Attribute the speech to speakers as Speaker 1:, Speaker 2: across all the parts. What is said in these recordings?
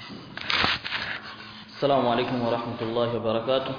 Speaker 1: السلام عليكم ورحمة الله وبركاته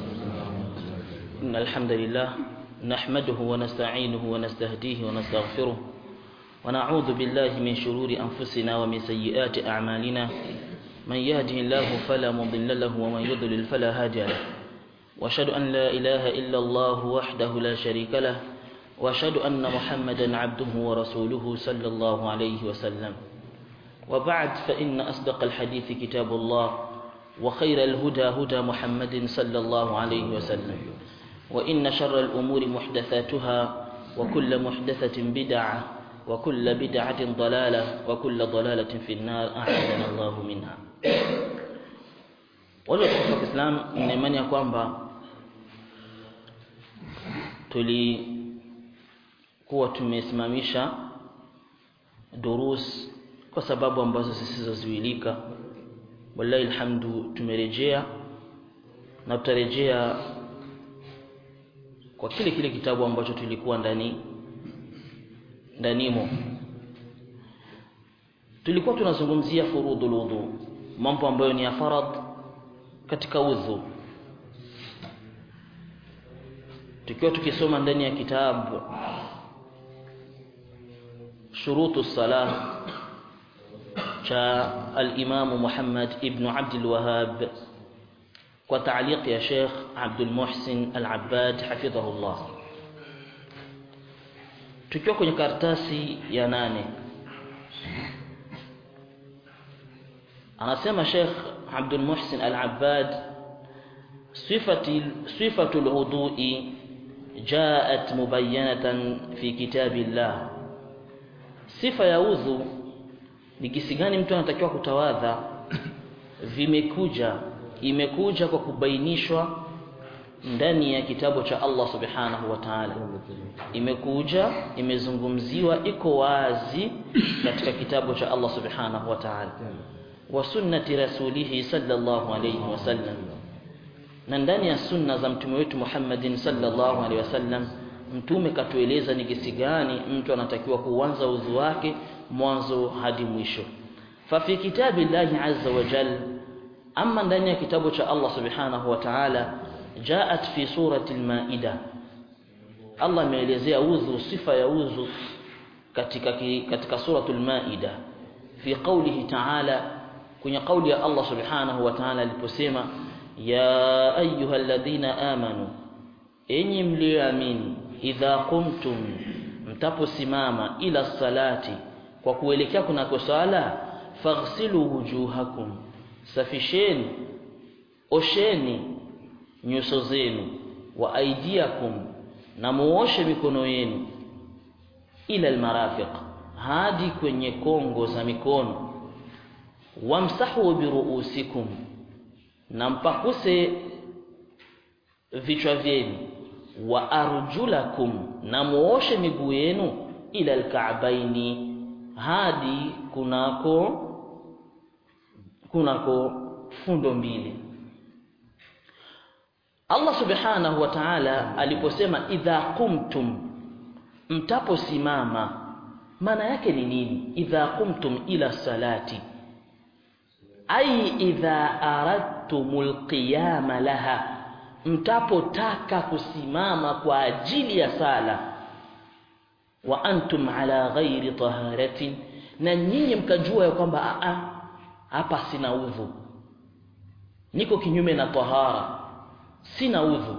Speaker 1: إن الحمد لله نحمده ونستعينه ونستهديه ونستغفره ونعوذ بالله من شرور أنفسنا ومن سيئات أعمالنا من يهده الله فلا مضل له ومن يضلل فلا هادي له وأشهد أن لا إله إلا الله وحده لا شريك له وأشهد أن محمدا عبده ورسوله صلى الله عليه وسلم وبعد فإن أصدق الحديث كتاب الله وخير الهدى هدى محمد صلى الله عليه وسلم وإن شر الأمور محدثاتها وكل محدثة بدعة وكل بدعة ضلالة وكل ضلالة في النار أعاذنا الله منها wale watukufu wa Kiislamu nina imani ya kwamba tulikuwa tumesimamisha durus kwa sababu ambazo zisizozuilika wallahi alhamdu tumerejea na tutarejea kwa kile kile kitabu ambacho tulikuwa ndani ndanimo tulikuwa tunazungumzia furudhul wudu mambo ambayo ni ya farad katika udhu tukiwa tukisoma ndani ya kitabu shurutu salah cha al-Imam Muhammad ibn Abdul Wahhab kwa taaliq ya Sheikh Abdul Muhsin Al-Abbad hafidhahullah tukiwa kwenye karatasi ya nane anasema Sheikh Abdul Muhsin Al-Abbad صفة صفة الوضوء جاءت مبينة في كتاب الله صفة ya udhu ni kisi gani mtu anatakiwa kutawadha vimekuja imekuja kwa kubainishwa ndani ya kitabu cha Allah subhanahu wa ta'ala imekuja imezungumziwa iko wazi katika kitabu cha Allah subhanahu wa ta'ala wa sunnati rasulihi sallallahu alayhi wasallam na ndani ya sunna za mtume wetu Muhammadin sallallahu alaihi wasallam mtume katueleza ni kisi gani mtu anatakiwa kuanza udhu wake mwanzo hadi mwisho fa fi kitabi Allah azza wa jal amma ndani ya kitabu cha Allah subhanahu wa ta'ala jaat fi surati al-maida Allah ameelezea udhu sifa ya udhu katika katika suratul maida fi qawlihi ta'ala kwenye kauli ya Allah subhanahu wa ta'ala aliposema ya ayyuhalladhina amanu enyi mlioamini idha qumtum mtaposimama ila salati kwa kuelekea kunako sala faghsilu wujuhakum safisheni osheni nyuso zenu wa aidiakum na muoshe mikono yenu ila almarafiq hadi kwenye kongo za mikono wamsahu biruusikum na mpakuse vichwa vyenu wa arjulakum na muoshe miguu yenu ila alka'baini hadi kunako kunako fundo mbili Allah subhanahu wa ta'ala aliposema idha qumtum mtaposimama maana yake ni nini idha qumtum ila salati ai idha aradtumul qiyama laha mtapotaka kusimama kwa ajili ya sala wa antum ala ghairi taharatin na nyinyi mkajua ya kwamba a hapa sina udhu niko kinyume na tahara sina udhu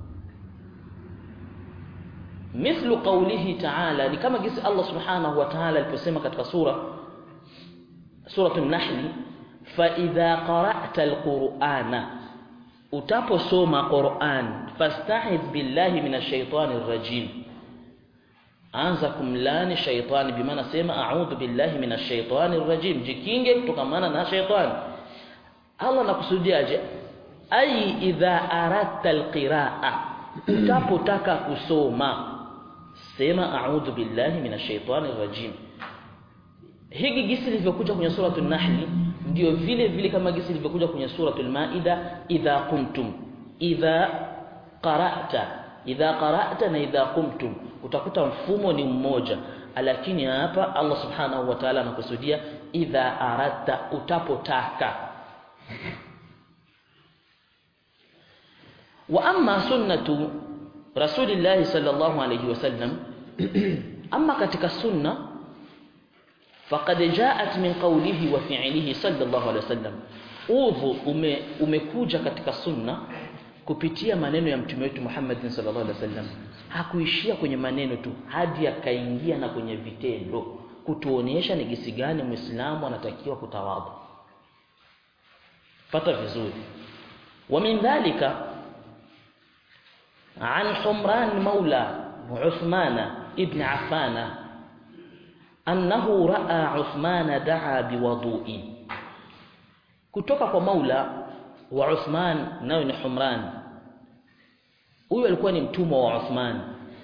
Speaker 1: mithlu qawlihi ta'ala ni kama gisi Allah subhanahu wa ta'ala aliposema katika sura suratul nahl fa idha qara'ta alqur'ana utaposoma Qur'an fasta'idh billahi minash shaitanir rajim anza kumlani shaitani bimaana sema a'udhu billahi minash shaitanir rajim jikinge kutokamana na shaitani Allah nakusudiaje ai idha aradta alqiraa utapotaka kusoma sema a'udhu billahi minash shaitanir rajim hiki gisi lilivyokuja kwenye suratul nahl ndio vile vile kama gisi lilivyokuja kwenye suratul maida idha qumtum idha qara'ta idha qara'ta na idha qumtum utakuta mfumo ni mmoja lakini hapa Allah subhanahu wa ta'ala anakusudia idha aradta utapotaka wa amma sunnatu rasulillahi sallallahu alayhi wasallam amma katika sunna faqad ja'at min qawlihi wa fi'lihi sallallahu alayhi wasallam udhu ume, umekuja katika sunna kupitia maneno ya mtume wetu Muhammad sallallahu alaihi wasallam hakuishia kwenye maneno tu hadi akaingia na kwenye vitendo kutuonyesha ni gisi gani muislamu anatakiwa kutawadha pata vizuri wa min dhalika عن حمران مولى عثمان ابن عفان أنه رأى عثمان دعا بوضوء kutoka kwa maula wa Uthman nayo ni Humran huyu alikuwa ni mtumwa wa Uthman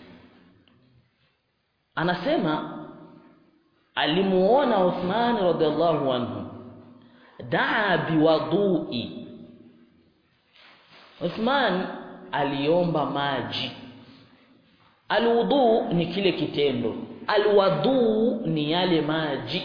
Speaker 1: anasema alimuona Uthman radhiallahu anhu daa biwadui Uthman aliomba maji alwudu ni kile kitendo alwadu ni yale maji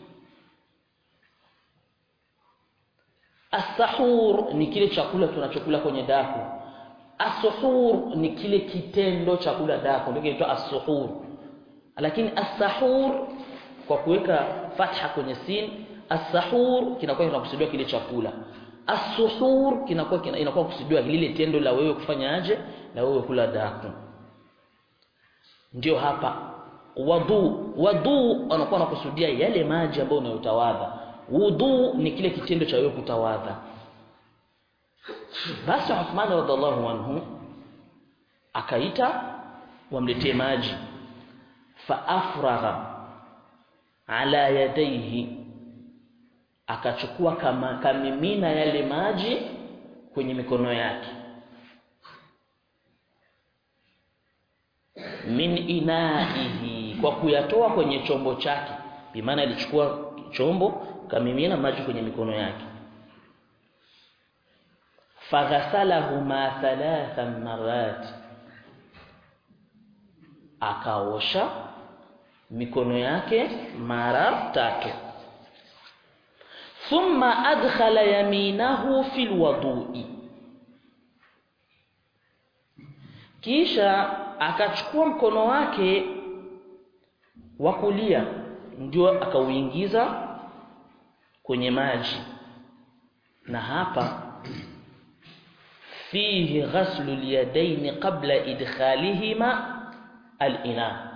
Speaker 1: As-sahur ni kile chakula tunachokula kwenye daku. As-suhur ni kile kitendo cha kula daku ndio kinaitwa as-suhur. Lakini as-sahur kwa kuweka fatha kwenye sin, as-sahur kinakuwa kinakusudiwa kile chakula. As-suhur kinakuwa kina, inakuwa kusudiwa lile tendo la wewe kufanyaje na wewe kula daku. Ndio hapa wadu wadu anakuwa anakusudia yale maji ambayo unayotawadha wudu ni kile kitendo cha wewe kutawadha basi Uthman radhiallahu anhu akaita wamletee maji fa afragha ala yadayhi akachukua kama kamimina yale maji kwenye mikono yake min inaihi kwa kuyatoa kwenye chombo chake bimaana alichukua chombo kamimina maji kwenye mikono yake faghasalahuma thalathan marat akaosha mikono yake mara tatu thumma adkhala yaminahu fil wudu'i kisha akachukua mkono wake wa kulia ndio akauingiza kwenye maji na hapa fihi ghaslu al-yadayn qabla idkhalihima al-ina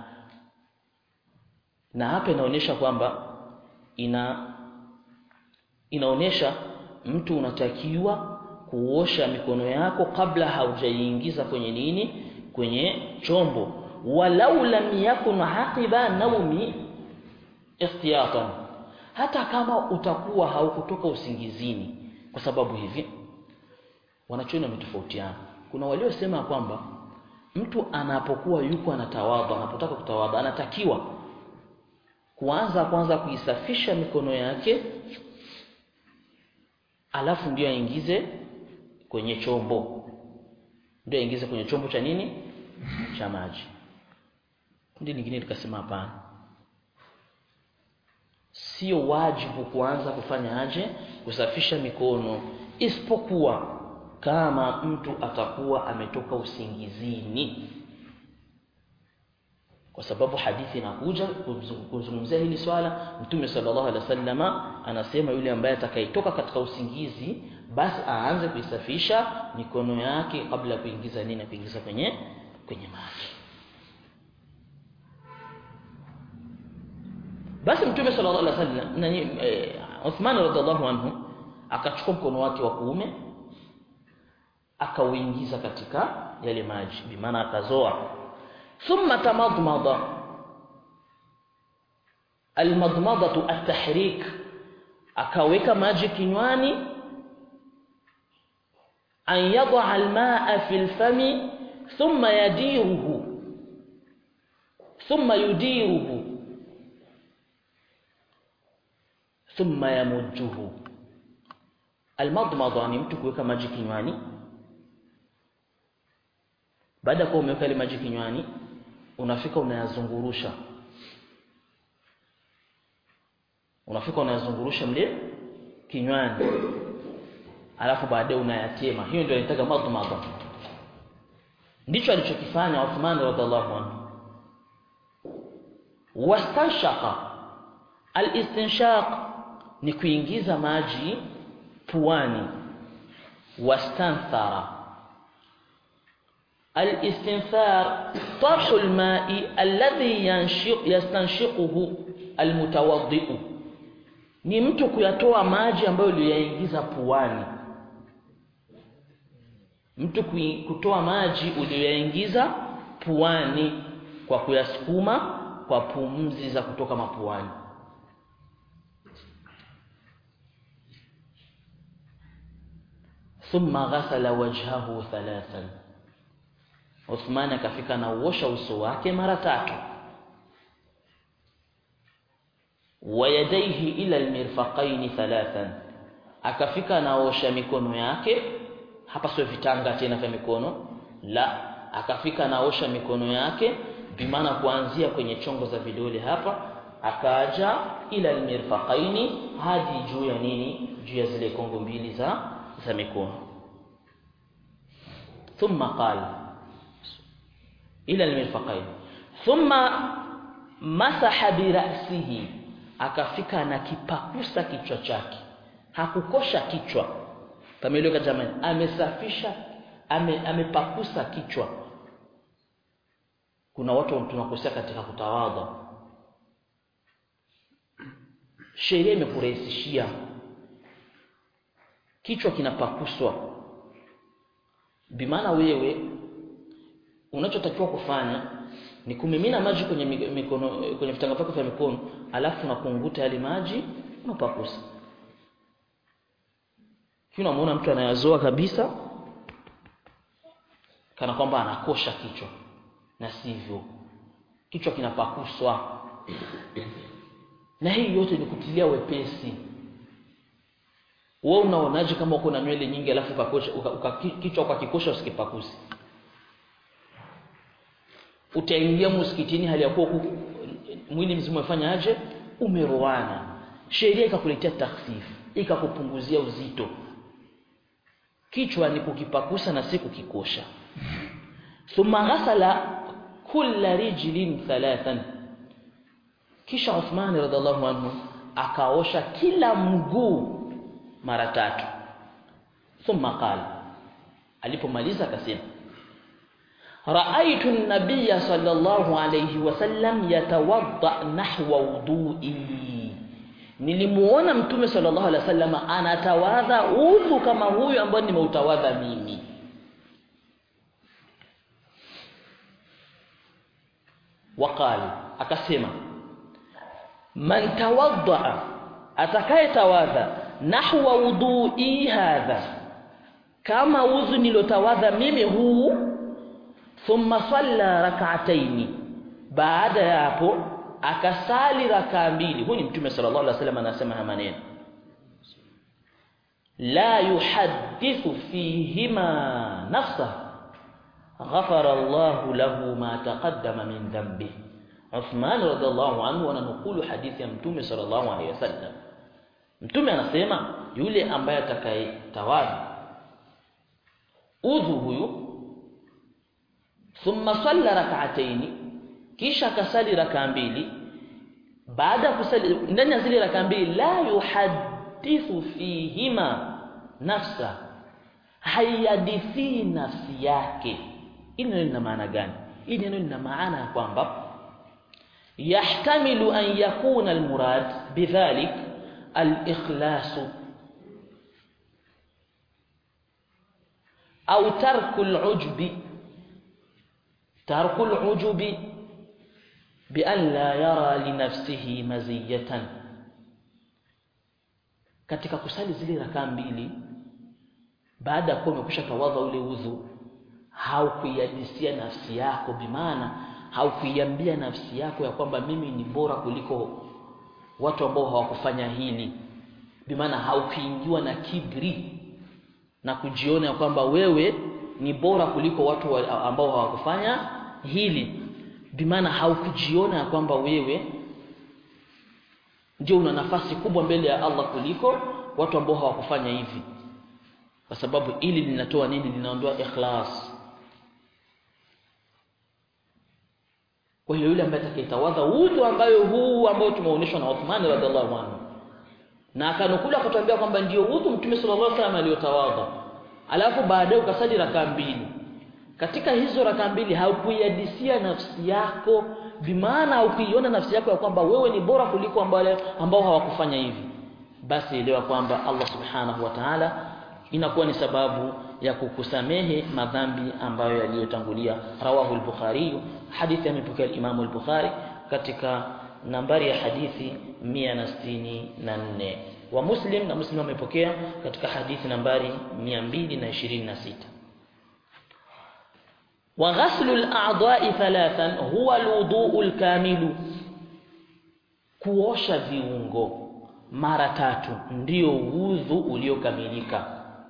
Speaker 1: na hapa inaonyesha kwamba ina inaonyesha mtu unatakiwa kuosha mikono yako kabla haujaingiza kwenye nini kwenye chombo walau lam yakun haqiba naumi ihtiyatan hata kama utakuwa haukutoka usingizini kwa sababu hivi wanachuoni wametofautiana kuna waliosema kwamba mtu anapokuwa yuko anatawadha anapotaka kutawadha anatakiwa kuanza kwanza kuisafisha mikono yake alafu ndio aingize kwenye chombo ndio aingize kwenye chombo cha nini cha maji kundi lingine likasema hapana sio wajibu kuanza kufanya aje kusafisha mikono isipokuwa kama mtu atakuwa ametoka usingizini kwa sababu hadithi inakuja kuzungumzia hili swala mtume sallallahu alaihi wasallama anasema yule ambaye atakayetoka katika usingizi basi aanze kuisafisha mikono yake kabla ya kuingiza nini kuingiza kwenye kwenye maji basi mtume sallallahu alaihi wasallam nani e, Uthman radhiallahu anhu akachukua mkono wake wa kuume akauingiza katika yale maji bimaana akazoa thumma tamadmada almadmadatu at-tahrik akaweka maji kinywani an yadha almaa fi alfami thumma yadiruhu thumma yudiruhu thumma yamujjuhu almadmada ni mtu kuweka maji kinywani baada ya kuwa umeweka ile maji kinywani unafika unayazungurusha unafika unayazungurusha mle kinywani alafu baadaye unayatema hiyo ndio inaitaka madhmadha ndicho alichokifanya Uthman radhiallahu anhu wastanshaqa alistinshaq ni kuingiza maji puani wastanthara الاستنثار طرح الماء الذي ينشق يستنشقه المتوضئ ni mtu kuyatoa maji ambayo uliyaingiza puani mtu kutoa maji uliyoyaingiza puani kwa kuyasukuma kwa pumzi za kutoka mapuani thumma ghasala wajhahu thalathan Uthman akafika na uosha uso wake mara tatu wa yadayhi ila almirfaqaini thalathan akafika naosha mikono yake hapa sio vitanga tena vya mikono la akafika naosha mikono yake bimaana kuanzia kwenye chongo za vidole hapa akaja ila almirfaqaini hadi juu ya nini juu ya zile kongo mbili za za mikono thumma qala ila almirfaqain thumma masaha birasihi akafika na kipakusa kichwa chake hakukosha kichwa pameleka jamani amesafisha ame, amepakusa kichwa kuna watu tunakosea katika kutawadha sheria imekurahisishia kichwa kinapakuswa bimaana wewe unachotakiwa kufanya ni kumimina maji kwenye mikono kwenye vitanga vyako vya mikono alafu unakunguta yale maji unapakusa kile unamuona mtu anayazoa kabisa kana kwamba anakosha kichwa na sivyo kichwa kinapakuswa na hii yote ni kutilia wepesi wewe unaonaje kama uko na nywele nyingi alafu ukakosha uka, uka, kichwa ukakikosha usikipakuse utaingia msikitini hali ya kuwa mwili mzima umefanya aje umeroana sheria ikakuletea takhfifu ikakupunguzia uzito kichwa ni kukipakusa na si kukikosha thumma ghasala kulla rijlin thalathan kisha Uthman radhiallahu anhu akaosha kila mguu mara tatu thumma qala alipomaliza akasema raaitu an-nabiyya sallallahu alayhi wasallam yatawadda nahwa wudu'i nilimuona mtume sallallahu alaihi wasallam anatawadha udhu kama huyu ambaye nimeutawadha mimi waqal akasema man tawadda atakayetawadha nahwa wudu'i hadha kama udhu nilotawadha mimi huu thumma salla rak'ataini baada ya hapo akasali raka mbili huyu ni mtume sallallahu alaihi wasallam anasema haya maneno la yuhaddithu fihima nafsa ghafara Allah lahu ma taqaddama min dhanbi Uthman radhiallahu anhu ananukulu hadithi ya mtume sallallahu alaihi wasallam mtume anasema yule ambaye atakayetawadha udhu huyu thumma salla rak'ataini kisha akasali raka mbili baada ya kusali ndani ya zile raka mbili la yuhadithu fihima nafsa hayadithi nafsi yake hili neno lina maana gani hili neno lina maana ya kwamba yahtamilu an yakuna almurad bidhalik alikhlas au tarku alujbi tarku alujbi بأن لا يرى لنفسه مزية katika kusali zile rakaa mbili baada ya kuwa umekwisha tawadha ule udhu haukuiadisia nafsi yako bimaana haukuiambia nafsi yako ya kwamba mimi ni bora kuliko watu ambao hawakufanya hili bimaana haukuingiwa na kibri na kujiona ya kwamba wewe ni bora kuliko watu ambao hawakufanya hili bimaana haukujiona ya kwamba wewe ndio una nafasi kubwa mbele ya Allah kuliko watu ambao hawakufanya hivi kwa sababu ili linatoa nini linaondoa ikhlas kwa hiyo yule ambaye atakayetawadha udhu ambayo huu ambao tumeonyeshwa na Uthman radhiallahu anhu na akanukula kutuambia kwamba ndio udhu mtume sallallahu alaihi wasallam aliyotawadha alafu baadaye ukasali raka mbili katika hizo raka mbili haukuiadisia nafsi yako bimaana haukuiona nafsi yako ya kwamba wewe ni bora kuliko ambao ambao hawakufanya hivi basi elewa kwamba Allah subhanahu wa ta'ala inakuwa ni sababu ya kukusamehe madhambi ambayo yaliyotangulia rawahu al-bukhari hadithi amepokea Imam al-Bukhari katika nambari ya hadithi 164 wa Muslim na Muslim amepokea katika hadithi nambari 226 wa ghaslu al-a'dha'i thalathan huwa al-wudu'u al-kamilu kuosha viungo mara tatu ndio udhu uliokamilika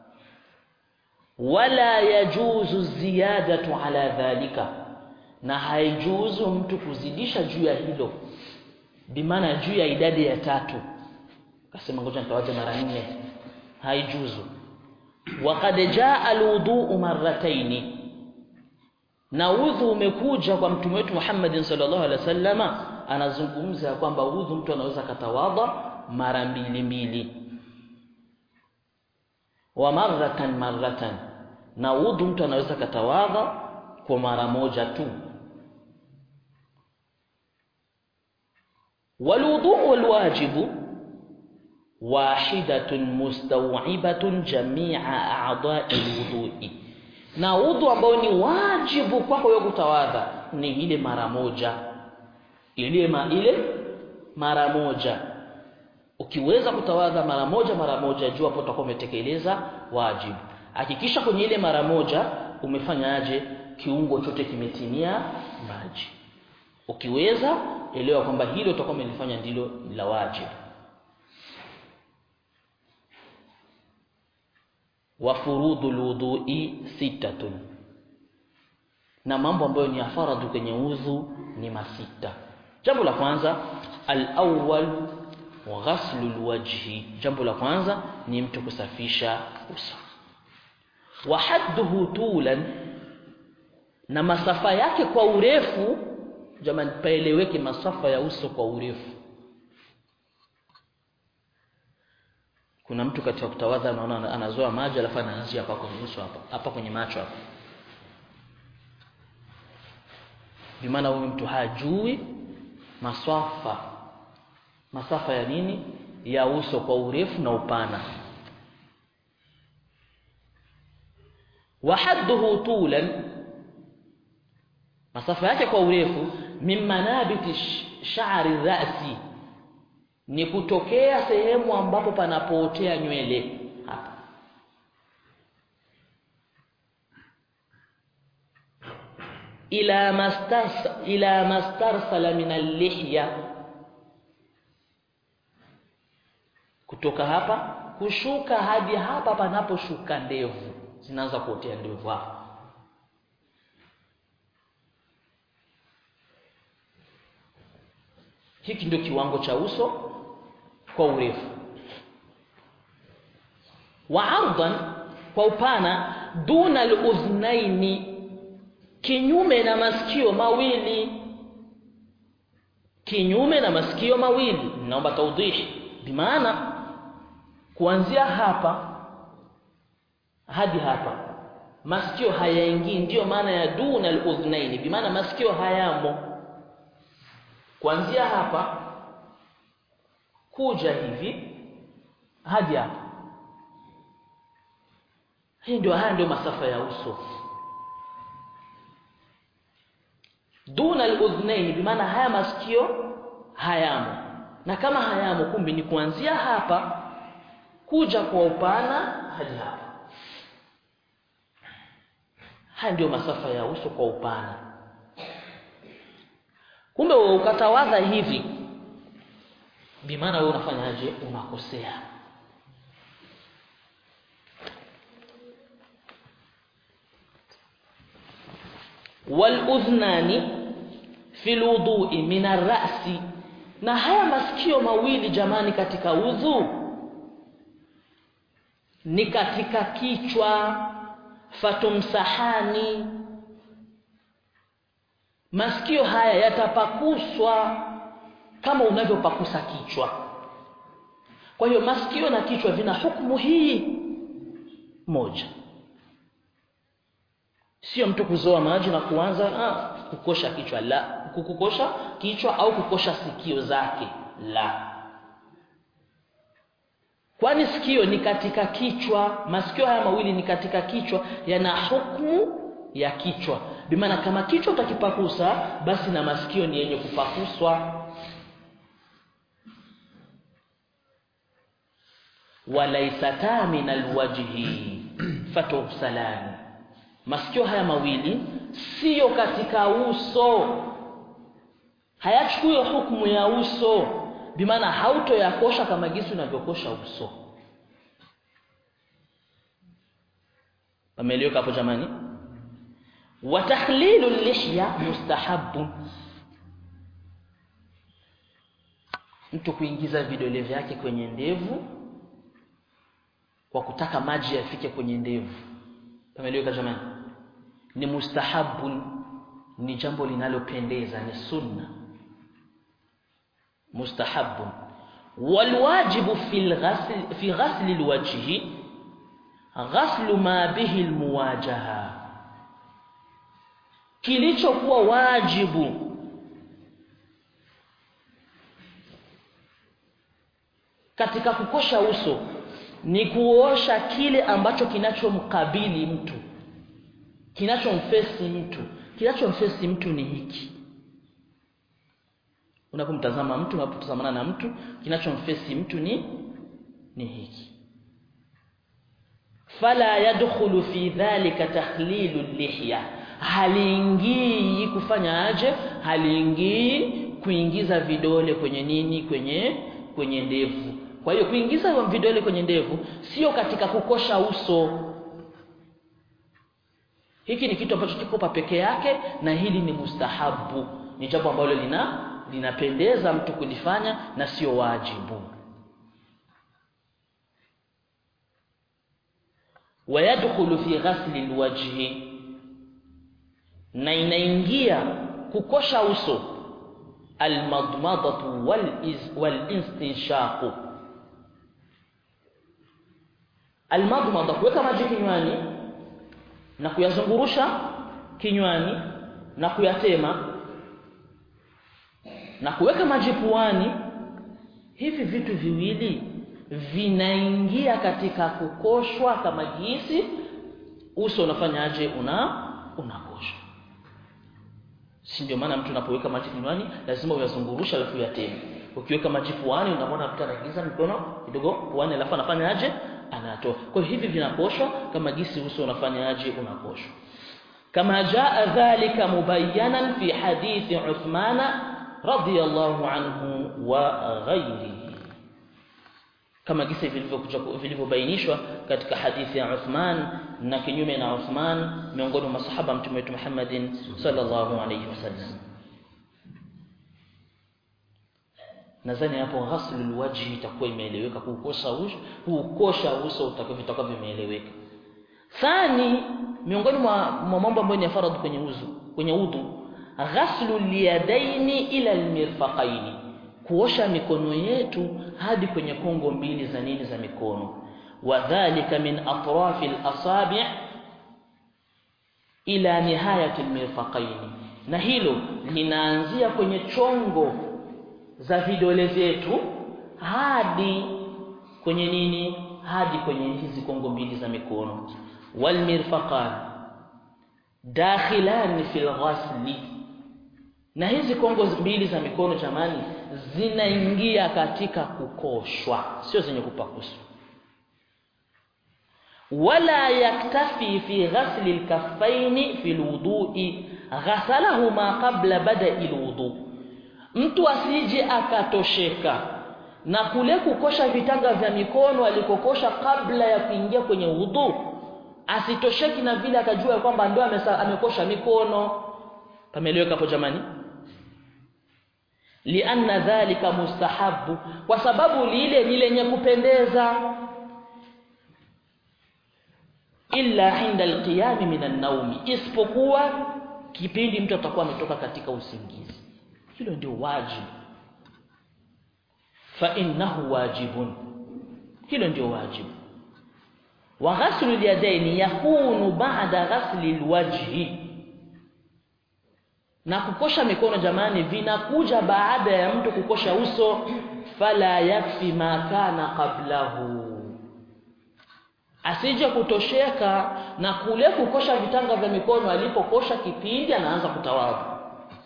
Speaker 1: wala yajuzu ziyadatu ala dhalika na haijuzu mtu kuzidisha juu ya hilo bimaana juu ya idadi ya tatu akasema ngoja nitawaje mara nne haijuzu waqad jaa alwudu marrataini na udhu umekuja kwa mtume wetu Muhammad sallallahu alaihi wasallama anazungumza kwamba udhu mtu anaweza katawadha mara mbili mbili wa marratan marratan na udhu mtu anaweza katawadha kwa mara moja tu والوضوء والواجب واحدة مستوعبة جميع أعضاء الوضوء na udhu ambao ni wajibu kwako wewe kutawadha ni ile mara moja ile ma ile mara moja ukiweza kutawadha mara moja mara moja jua hapo utakuwa umetekeleza wajibu hakikisha kwenye ile mara moja umefanyaje kiungo chote kimetimia maji ukiweza elewa kwamba hilo utakuwa umelifanya ndilo la wajibu wa furudul wudu'i sittatun na mambo ambayo ni faradhu kwenye udhu ni masita jambo la kwanza al-awwal ghaslul wajhi jambo la kwanza ni mtu kusafisha uso wa hadduhu tulan na masafa yake kwa urefu jamani paeleweke masafa ya uso kwa urefu kuna mtu katika kutawadha anaona anazoa maji alafu anaanzia hapa kwenye uso hapa hapa kwenye macho hapa bimaana huyu mtu hajui masafa masafa ya nini ya uso kwa urefu na upana wa hadduhu tulan masafa yake kwa urefu min manabiti sha'ri ra'si ni kutokea sehemu ambapo panapootea nywele hapa ila mastars ila mastarsala min al-lihya kutoka hapa kushuka hadi hapa panaposhuka ndevu zinaanza kuotea ndevu hapa hiki ndio kiwango cha uso kwa urefu wa ardan kwa upana duna al-udhnaini kinyume na masikio mawili kinyume na masikio mawili naomba tawdihi bimaana kuanzia hapa hadi hapa masikio hayaingii ndiyo maana ya duna al-udhnaini bimaana masikio hayamo kuanzia hapa kuja hivi hadi hapa hii ndio haya ndio masafa ya uso duna al-udhnaini bimaana haya masikio hayamo na kama hayamo kumbi ni kuanzia hapa kuja kwa upana hadi hapa haya ndio masafa ya uso kwa upana kumbe wewe ukatawadha hivi bimaana wewe unafanyaje unakosea والأذنان في الوضوء من الرأس na haya masikio mawili jamani katika udhu ni katika kichwa fatumsahani masikio haya yatapakuswa kama unavyopakusa kichwa kwa hiyo masikio na kichwa vina hukumu hii moja sio mtu kuzoa maji na kuanza ah, kukosha kichwa la kukosha kichwa au kukosha sikio zake la kwani sikio ni katika kichwa masikio haya mawili ni katika kichwa yana hukumu ya kichwa bimaana kama kichwa utakipakusa basi na masikio ni yenye kupakuswa walaisata min alwajhi fatughsalani masikio haya mawili siyo katika uso hayachukui hukumu ya uso bimaana hautoyakosha kama gisi unavyokosha uso pameeleweka hapo jamani wa takhlilu lihya mustahabu mtu kuingiza vidole vyake kwenye ndevu kwa kutaka maji yafike kwenye ndevu pameeleweka jamani ni mustahabu ni jambo linalopendeza ni sunna mustahabu walwajibu fi ghasl fi ghasl alwajhi ghaslu ma bihi almuwajaha kilichokuwa wajibu katika kukosha uso ni kuosha kile ambacho kinachomkabili mtu kinachomfesi mtu kinachomfesi mtu ni hiki unapomtazama mtu unapotazamana na mtu kinachomfesi mtu ni ni hiki fala yadkhulu fi dhalika takhlilu lihya haliingii kufanya aje haliingii kuingiza vidole kwenye nini kwenye kwenye ndevu kwa hiyo kuingiza vidole kwenye ndevu sio katika kukosha uso hiki ni kitu ambacho kiko pa peke yake na hili ni mustahabu ni jambo ambalo lina linapendeza mtu kulifanya na sio wajibu wayadkhulu fi ghasli alwajhi na inaingia kukosha uso almadmadatu walinstinshaqu almadmada kuweka maji kinywani na kuyazungurusha kinywani na kuyatema na kuweka maji puani hivi vitu viwili vinaingia katika kukoshwa kama jinsi uso unafanyaje una unakoshwa si ndio maana mtu unapoweka maji kinywani lazima uyazungurusha alafu uyateme ukiweka maji puani unamwona mtu anaingiza mikono kidogo puani alafu anafanyaje anatoa kwa hivi vinakoshwa kama jinsi uso unafanyaje unakoshwa kama jaa dhalika mubayyanan fi hadithi Uthmana radiyallahu anhu wa ghairihi kama gisa vilivyokuja vilivyobainishwa katika hadithi ya Uthman na kinyume na Uthman miongoni mwa masahaba mtume wetu Muhammadin sallallahu alayhi wasallam nadhani hapo ghaslul wajhi itakuwa imeeleweka kuukosha uso kuukosha uso utakuwa vimeeleweka thani miongoni mwa mambo ambayo ni faradhi kwenye uzu kwenye udhu ghaslu liyadaini ila almirfaqaini kuosha mikono yetu hadi kwenye kongo mbili za nini za mikono wadhālika min atrafi al-asabi' ila nihayati al-mirfaqaini na hilo linaanzia kwenye chongo za vidole vyetu hadi kwenye nini hadi kwenye hizi kongo mbili za mikono walmirfaqan dakhilan fil ghasli na hizi kongo mbili za mikono jamani zinaingia katika kukoshwa sio zenye kupakuswa wala yaktafi fi ghasli alkaffaini fi alwudu'i ghasalahuma qabla bada'i alwudu mtu asije akatosheka na kule kukosha vitanga vya mikono alikokosha kabla ya kuingia kwenye udhu asitosheki na vile akajua kwamba ndio amekosha mikono pameeleweka hapo jamani lianna dhalika mustahabu kwa sababu lile ni lenye kupendeza illa inda alqiyami min an-naumi isipokuwa kipindi mtu atakuwa ametoka katika usingizi hilo ndio wajibu fa innahu wajibun hilo ndio wajibu wa ghaslu al-yadaini yakunu ba'da ghasli al-wajhi na kukosha mikono jamani vinakuja baada ya mtu kukosha uso fala yakfi ma kana qablahu asije kutosheka na kule kukosha vitanga vya mikono alipokosha kipindi anaanza kutawadha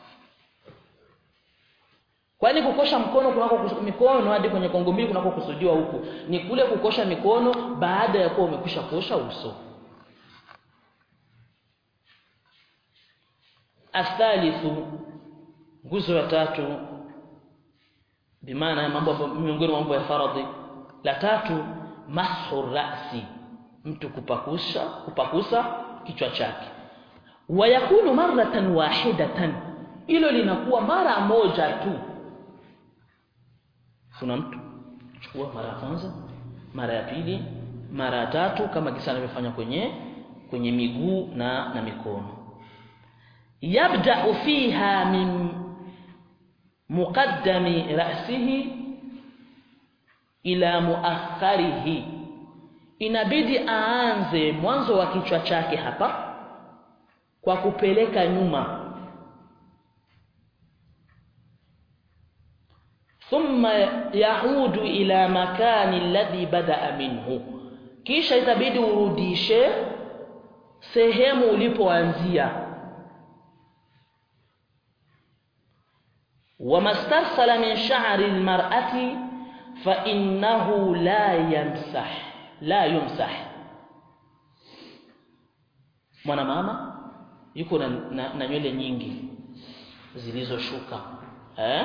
Speaker 1: kwani kukosha mkono kunako mikono hadi kwenye kongo mbili kunako kusudiwa huku ni kule kukosha mikono baada ya kuwa umekwisha kosha uso athalithu nguzo ya tatu bimaana mambo miongoni mwa mambo ya faradhi la tatu mashu rasi mtu kupakusha kupakusa kichwa chake wayakunu maratan wahidatan hilo linakuwa mara moja tu kuna mtu chukua mara ya kwanza mara ya pili mara ya tatu kama kisa anavyofanya kwenye kwenye miguu na na mikono yabda'u fiha min muqaddami ra'sihi ila muakharihi inabidi aanze mwanzo wa kichwa chake hapa kwa kupeleka nyuma thumma yahudu ila makani alladhi bada'a minhu kisha itabidi urudishe sehemu ulipoanzia wamastarsala min sha'ri almar'ati fa innahu la yamsah la yumsah mwana mama yuko na, na, na nywele nyingi zilizoshuka eh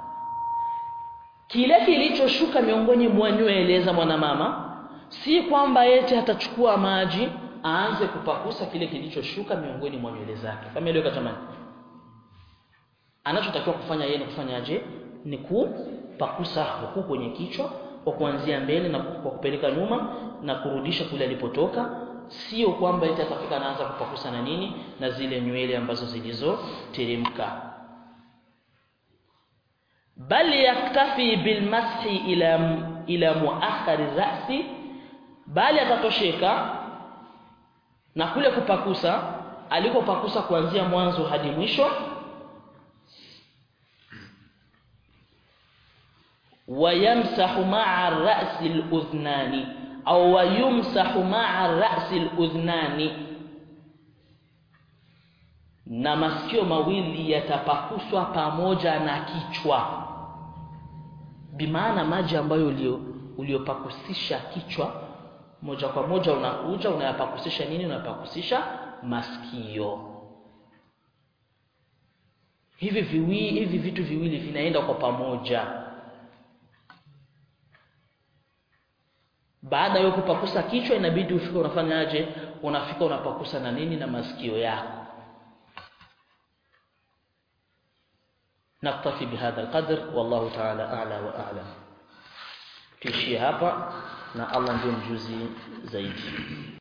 Speaker 1: kile kilichoshuka miongoni mwa nywele za mwanamama si kwamba yete atachukua maji aanze kupakusa kile kilichoshuka miongoni mwa nywele zake familia jamani anachotakiwa kufanya yeye ni kufanyaje ni kupakusa huku kwenye kichwa kwa kuanzia mbele na kwa kupeleka nyuma na kurudisha kule alipotoka sio kwamba eti atafika anaanza kupakusa na nini na zile nywele ambazo zilizoteremka bal yaktafi bilmashi ila ila muakhari ra'si bali atatosheka na kule kupakusa alikopakusa kuanzia mwanzo hadi mwisho ويمسح مع الرأس الأذنان أو ويمسح مع الرأس الأذنان na masikio mawili yatapakuswa pamoja na kichwa bimaana maji ambayo ulio uliopakusisha kichwa moja kwa moja unakuja unayapakusisha nini unapakusisha masikio hivi viwili hivi vitu viwili vinaenda kwa pamoja baada ya kupakusa kichwa inabidi ufike unafanyaje unafika unapakusa na nini na masikio yako naktafi bihadha alqadr wallahu ta'ala a'la wa a'lam tuishie hapa na Allah ndio mjuzi zaidi